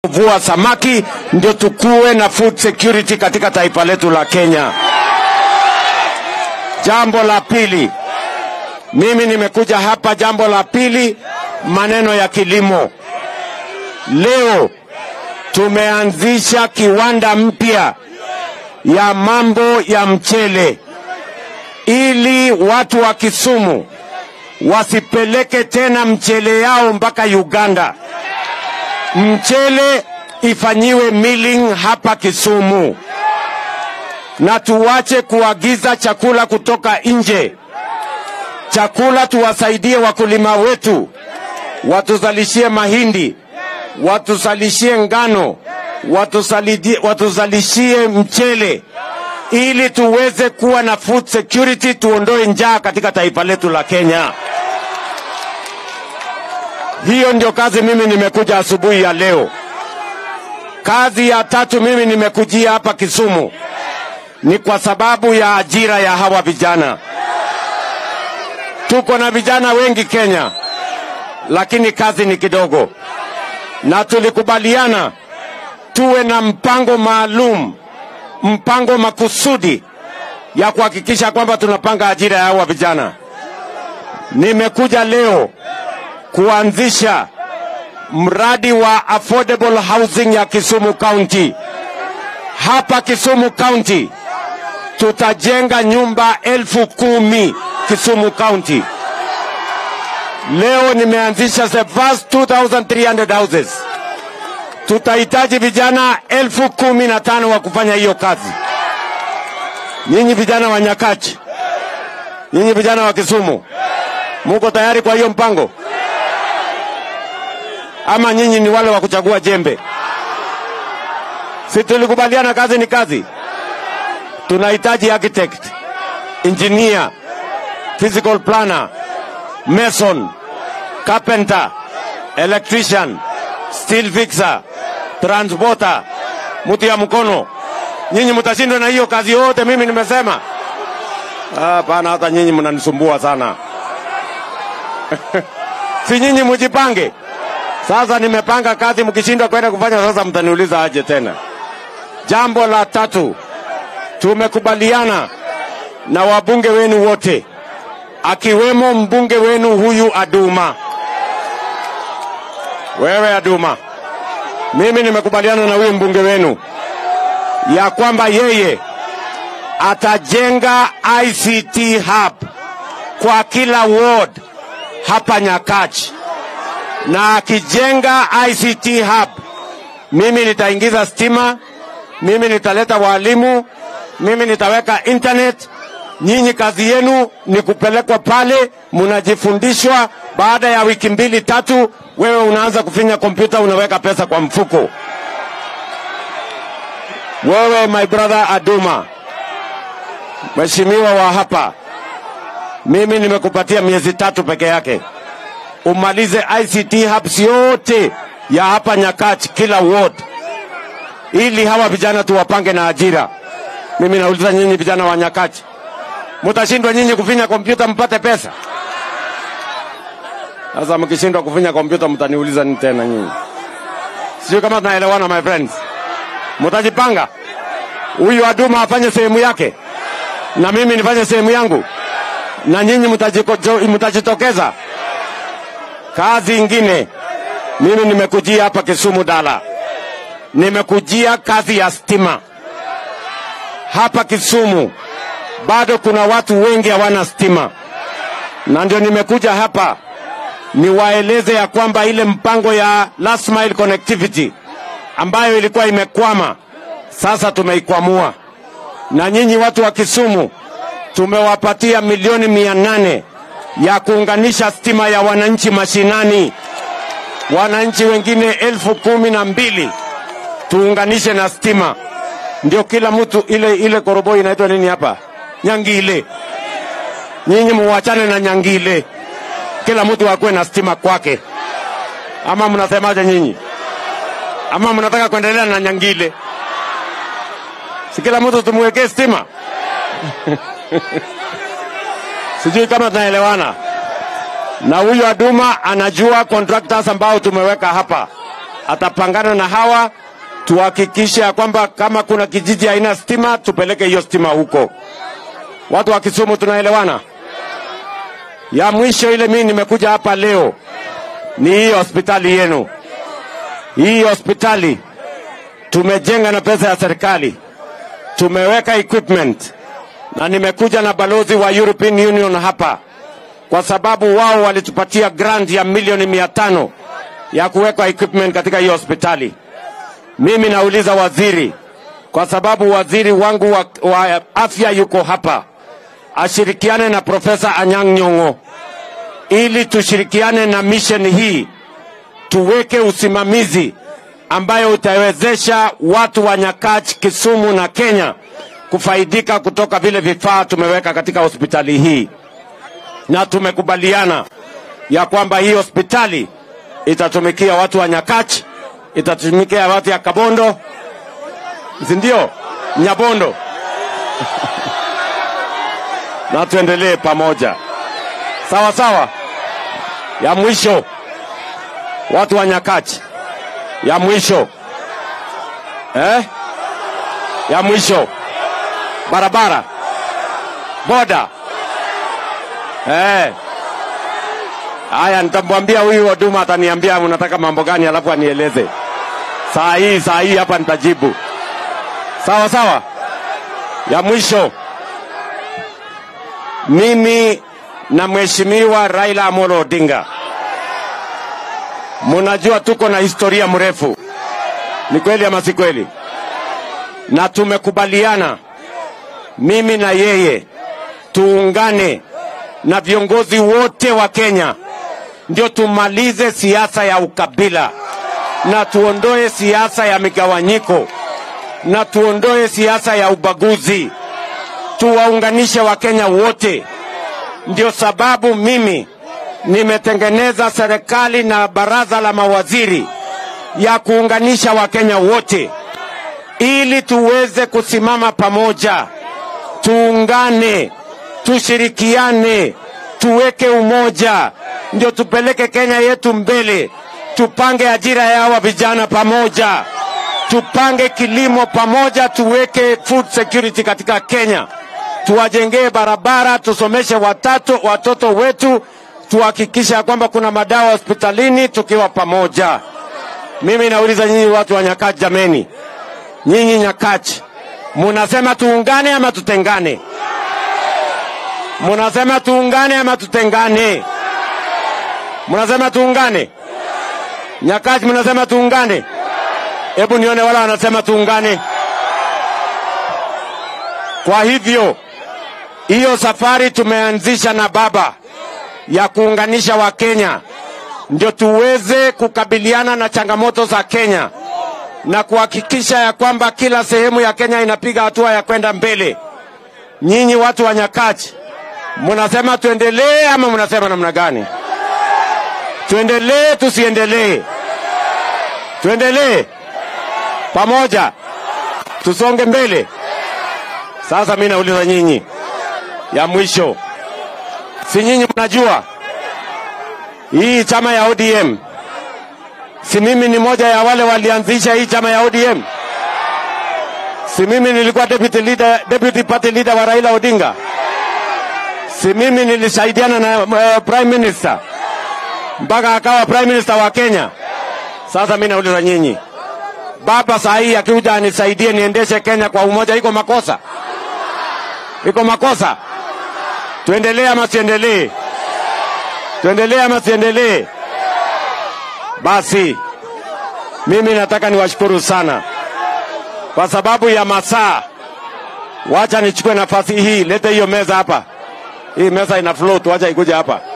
kuvua samaki ndio tukuwe na food security katika taifa letu la Kenya. Jambo la pili, mimi nimekuja hapa, jambo la pili, maneno ya kilimo. Leo tumeanzisha kiwanda mpya ya mambo ya mchele ili watu wa Kisumu wasipeleke tena mchele yao mpaka Uganda. Mchele ifanyiwe milling hapa Kisumu, na tuwache kuagiza chakula kutoka nje. Chakula tuwasaidie wakulima wetu, watuzalishie mahindi, watuzalishie ngano, watusalidie- watuzalishie mchele ili tuweze kuwa na food security, tuondoe njaa katika taifa letu la Kenya. Hiyo ndio kazi mimi nimekuja asubuhi ya leo. Kazi ya tatu mimi nimekujia hapa Kisumu ni kwa sababu ya ajira ya hawa vijana. Tuko na vijana wengi Kenya, lakini kazi ni kidogo, na tulikubaliana tuwe na mpango maalum, mpango makusudi ya kuhakikisha kwamba tunapanga ajira ya hawa vijana. Nimekuja leo kuanzisha mradi wa affordable housing ya Kisumu County. Hapa Kisumu County tutajenga nyumba elfu kumi Kisumu County. Leo nimeanzisha the first 2300 houses. Tutahitaji vijana elfu kumi na tano wa kufanya hiyo kazi. Nyinyi vijana wa Nyakach, nyinyi vijana wa Kisumu, muko tayari kwa hiyo mpango? ama nyinyi ni wale wa kuchagua jembe? Si tulikubaliana kazi ni kazi? Tunahitaji architect, engineer, physical planner, mason, carpenter, electrician, steel fixer, transporter, mtu ya mkono. Nyinyi mtashindwa na hiyo kazi yote mimi nimesema? Hapana, hata nyinyi mnanisumbua sana. si nyinyi mujipange. Sasa nimepanga kazi, mkishindwa kwenda kufanya, sasa mtaniuliza aje tena. Jambo la tatu, tumekubaliana na wabunge wenu wote, akiwemo mbunge wenu huyu Aduma. Wewe Aduma, mimi nimekubaliana na huyu mbunge wenu ya kwamba yeye atajenga ICT hub kwa kila ward hapa Nyakachi na akijenga ICT hub, mimi nitaingiza stima, mimi nitaleta walimu, mimi nitaweka internet. Nyinyi kazi yenu ni kupelekwa pale, mnajifundishwa. Baada ya wiki mbili tatu, wewe unaanza kufinya kompyuta, unaweka pesa kwa mfuko. Wewe my brother Aduma, mheshimiwa wa hapa, mimi nimekupatia miezi tatu peke yake umalize ICT hubs yote ya hapa Nyakach, kila ward, ili hawa vijana tuwapange na ajira. Mimi nauliza nyinyi vijana wa Nyakach, mutashindwa nyinyi kufinya kompyuta mpate pesa? Sasa mkishindwa kufinya kompyuta mtaniuliza nini tena nyinyi? Sio kama tunaelewana my friends. Mutajipanga, huyu Aduma afanye sehemu yake na mimi nifanye sehemu yangu, na nyinyi mutajiko- mutajitokeza Kazi ingine, mimi nimekujia hapa Kisumu Dala, nimekujia kazi ya stima hapa Kisumu. Bado kuna watu wengi hawana stima, na ndio nimekuja hapa niwaeleze ya kwamba ile mpango ya last mile connectivity ambayo ilikuwa imekwama, sasa tumeikwamua, na nyinyi watu wa Kisumu tumewapatia milioni mia nane ya kuunganisha stima ya wananchi mashinani. Wananchi wengine elfu kumi na mbili tuunganishe na stima, ndio kila mtu ile ile koroboi inaitwa nini hapa, Nyangile. Nyinyi muwachane na Nyangile, kila mtu akuwe na stima kwake. Ama mnasemaje nyinyi? Ama mnataka kuendelea na Nyangile? Si kila mtu tumwekee stima? Sijui kama tunaelewana. Na huyu Aduma anajua contractors ambao tumeweka hapa atapangana na hawa tuhakikishe ya kwamba kama kuna kijiji haina stima tupeleke hiyo stima huko. Watu wa Kisumu tunaelewana? Ya mwisho ile mimi nimekuja hapa leo ni hii hospitali yenu. Hii hospitali tumejenga na pesa ya serikali, tumeweka equipment na nimekuja na balozi wa European Union hapa kwa sababu wao walitupatia grant ya milioni mia tano ya kuweka equipment katika hiyo hospitali. Mimi nauliza waziri, kwa sababu waziri wangu wa, wa afya yuko hapa, ashirikiane na Profesa Anyang' Nyong'o ili tushirikiane na mission hii, tuweke usimamizi ambayo utawezesha watu wa Nyakach, Kisumu na Kenya kufaidika kutoka vile vifaa tumeweka katika hospitali hii, na tumekubaliana ya kwamba hii hospitali itatumikia watu wa Nyakach, itatumikia watu ya Kabondo, si ndio? Nyabondo na tuendelee pamoja, sawa sawa. Ya mwisho, watu wa Nyakach, ya mwisho eh? ya mwisho barabara boda eh. Haya, nitamwambia huyu huduma ataniambia unataka mambo gani, alafu anieleze saa hii saa hii hapa nitajibu. Sawa sawa. Ya mwisho, mimi na mheshimiwa Raila Amolo Odinga, munajua tuko na historia mrefu, ni kweli ama si kweli? Na tumekubaliana mimi na yeye tuungane na viongozi wote wa Kenya ndio tumalize siasa ya ukabila na tuondoe siasa ya migawanyiko na tuondoe siasa ya ubaguzi, tuwaunganishe Wakenya wote. Ndio sababu mimi nimetengeneza serikali na baraza la mawaziri ya kuunganisha Wakenya wote ili tuweze kusimama pamoja, tuungane, tushirikiane, tuweke umoja, ndio tupeleke Kenya yetu mbele. Tupange ajira ya hawa vijana pamoja, tupange kilimo pamoja, tuweke food security katika Kenya, tuwajengee barabara, tusomeshe watatu, watoto wetu, tuhakikisha kwamba kuna madawa hospitalini tukiwa pamoja. Mimi nauliza nyinyi watu wa Nyakach, jameni, nyinyi Nyakach, munasema tuungane ama tutengane? Munasema tuungane ama tutengane? Munasema tuungane? Nyakach, munasema tuungane? Hebu nione wala wanasema tuungane. Kwa hivyo hiyo safari tumeanzisha na baba ya kuunganisha Wakenya ndio tuweze kukabiliana na changamoto za Kenya na kuhakikisha ya kwamba kila sehemu ya Kenya inapiga hatua ya kwenda mbele. Nyinyi watu wa Nyakach, munasema tuendelee ama munasema namna gani? Tuendelee tusiendelee? Tuendelee pamoja, tusonge mbele. Sasa mimi nauliza nyinyi, ya mwisho, si nyinyi mnajua hii chama ya ODM, si mimi ni moja ya wale walianzisha hii chama ya ODM? Si mimi nilikuwa deputy leader, deputy party leader wa Raila Odinga? Si mimi nilisaidiana na uh, prime minister mpaka akawa prime minister wa Kenya? Sasa mimi nauliza nyinyi, baba saa hii akikuja anisaidie niendeshe Kenya kwa umoja, iko makosa? Iko makosa? Tuendelee ama siendelee? Tuendelee ama siendelee? Basi mimi nataka niwashukuru sana kwa sababu ya masaa. Wacha nichukue nafasi hii, lete hiyo meza hapa. Hii meza ina float, wacha ikuje hapa.